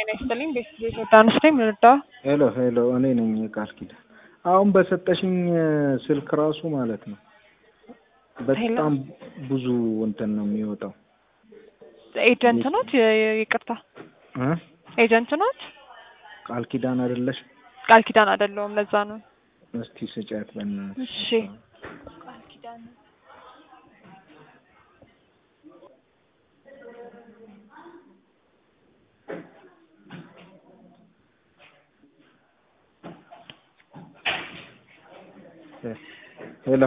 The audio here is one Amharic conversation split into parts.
ጤና ይስጥልኝ። ቤት ዮርዳኖስ ነኝ። ምንዳ ሄሎ ሄሎ፣ እኔ ነኝ ቃል ኪዳን። አሁን በሰጠሽኝ ስልክ ራሱ ማለት ነው በጣም ብዙ እንትን ነው የሚወጣው። ኤጀንት ኖት? ይቅርታ እ ኤጀንት ኖት? ቃል ኪዳን አይደለሽ? ቃል ኪዳን አይደለሁም። ለዛ ነው። እስቲ ስጫት በእናትሽ። እሺ ሄሎ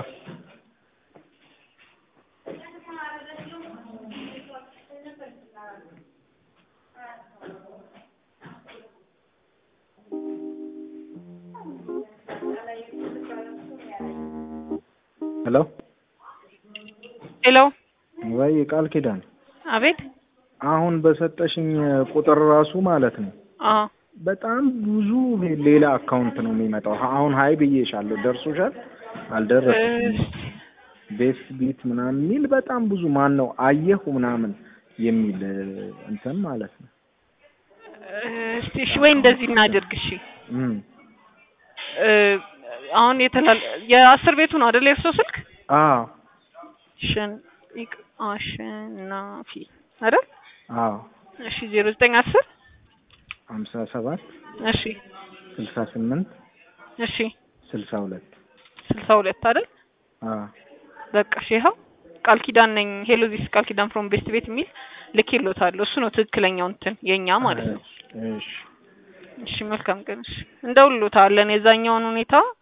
ሄሎ ሄሎ። ወይ ቃል ኪዳን አቤት። አሁን በሰጠሽኝ ቁጥር ራሱ ማለት ነው አዎ በጣም ብዙ ሌላ አካውንት ነው የሚመጣው። አሁን ሀይ ብዬሻለሁ፣ ደርሶሻል? አልደረሰም። ቤት ቢት ምናምን የሚል በጣም ብዙ ማን ነው አየሁ ምናምን የሚል እንትን ማለት ነው። እስቲ እሺ፣ ወይ እንደዚህ እናድርግ። እሺ እም እ አሁን የተላል የአስር ቤቱ ነው አይደል የእርሶ ስልክ? አዎ ሽን ይቅ አሸናፊ አይደል? አዎ እሺ ዜሮ ዘጠኝ አስር ሀምሳ ሰባት እሺ ስልሳ ስምንት እሺ ስልሳ ሁለት ስልሳ ሁለት አይደል? አዎ በቃ እሺ፣ ይኸው ቃል ኪዳን ነኝ። ሄሎ ዚስ ቃል ኪዳን ፍሮም ቤስት ቤት የሚል ልኬሎታለሁ። እሱ ነው ትክክለኛው እንትን የኛ ማለት ነው። እሺ እሺ መልካም ቀን። እሺ እንደውልሎታለን የዛኛውን ሁኔታ